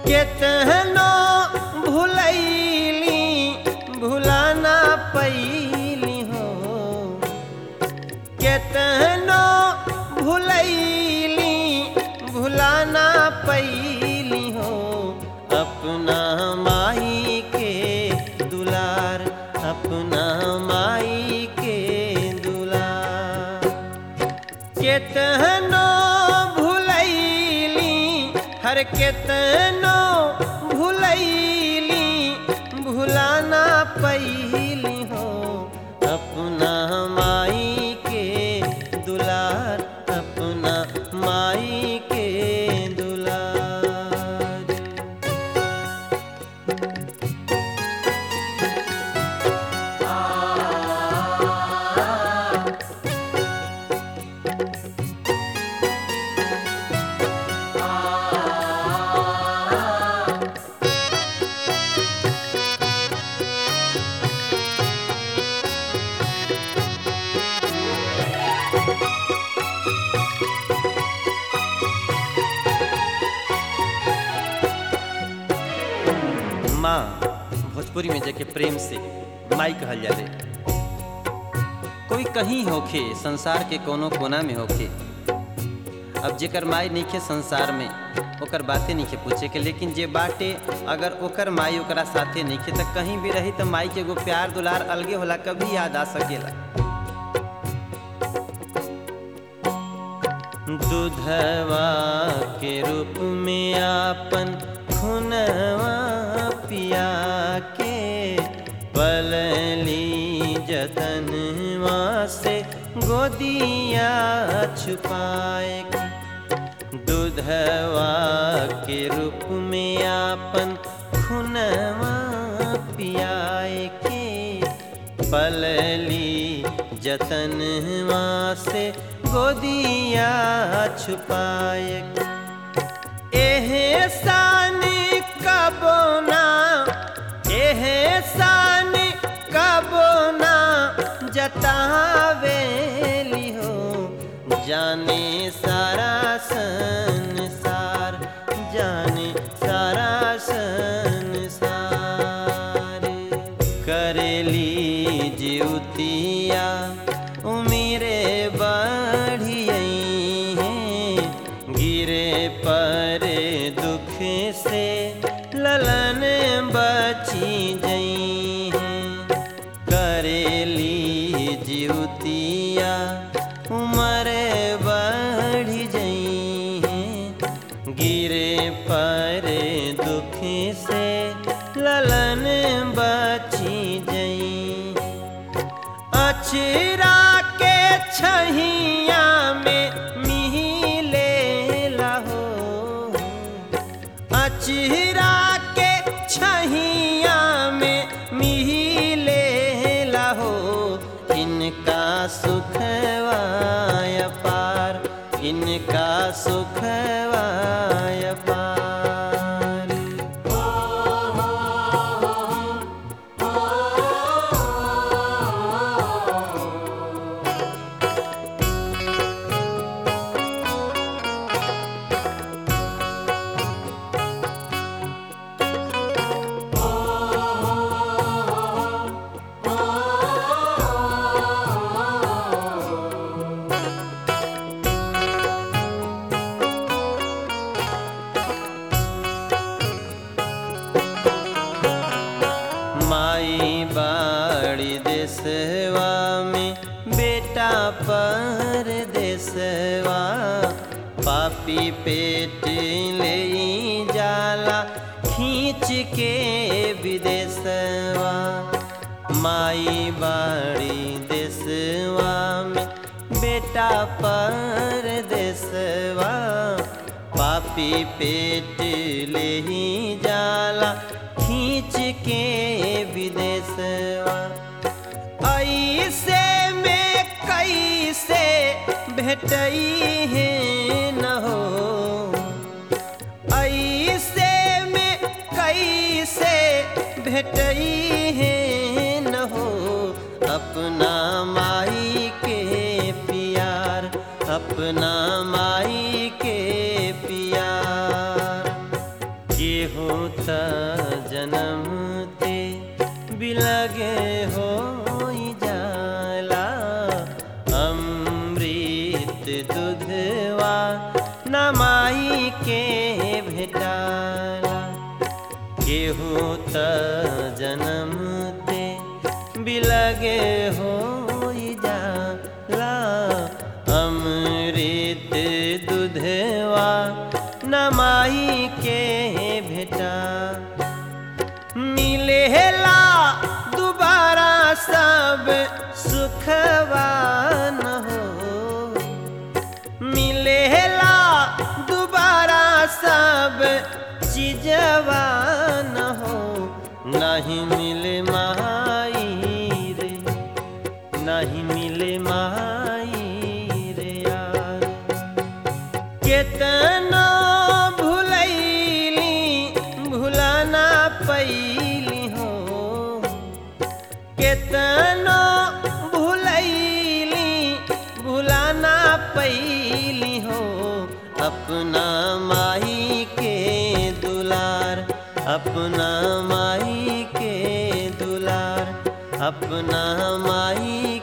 केतनो भुलैली भुलाना पैली हो केतनो भुलैली भुलाना पैली हो अपना माई के दुलार अपना माई के दुलार केतनो भुलैली हर केतनो भुलैली भुलाना पैली हो अपना माई के दुलार अपना माई के दुलार माँ भोजपुरी में जेके प्रेम से माई कहल जाले कोई कहीं होखे संसार के कोनो कोना में होखे अब जेकर माई नइखे संसार में ओकर बातें नइखे पूछे के लेकिन जे बाटे अगर ओकर माई ओकरा साथे नइखे त कहीं भी रही त माई के एगो प्यार दुलार अलगे होला कभी याद आ सकेला दूधवा के रूप में आपन खुनवा पिया के पलली जतनवा से गोदिया छुपाए के दूधवा के रूप में आपन खुनवा पियाए के पलली जतनवा से गोदिया छुपाए एहे सानी कबो ना एहे सानी कबो ना जतावेली हो जाने सारा संसार जाने सारा संसार करेली जीवतिया उमिरे बढ़ियई हैं गिरे पर दुख से ललन बची जई हैं करेली जीवतिया उमर बढ़ जई हैं गिरे पर दुख से ललन बची जई अचरा के छहिया में मिले लहो अचरा के छहिया में मिले लहो इनका सुखवाय पार इनका सुखवाय पार माई बाड़ी देसवा में बेटा पर देसवा पापी पेट ले जाला खींच के विदेशवा माई बाड़ी देसवा में बेटा पर देसवा पापी पेट ले ही जाला खींच के विदेशवा ऐसे में कैसे भेटई है न हो ऐसे में कैसे भेटई है न हो अपना माई के प्यार अपना माई के प्यार के हो त जन्म ते बिलगे हो जाला अमृत दुधवा नमाई के भेटाला केहू त जन्म ते बिलगे हो जाला अमृत दुधवा नमाई के भेटा मिलेला दोबारा सब सुखवा न हो मिलेला दोबारा सब चीजवा न हो नहीं मिले माई रे नहीं मिले माई रे यार केतना भुलैली भुलाना पैली हो केतना भुलैली भुलाना पैली हो अपना माई के दुलार अपना माई के दुलार अपना माई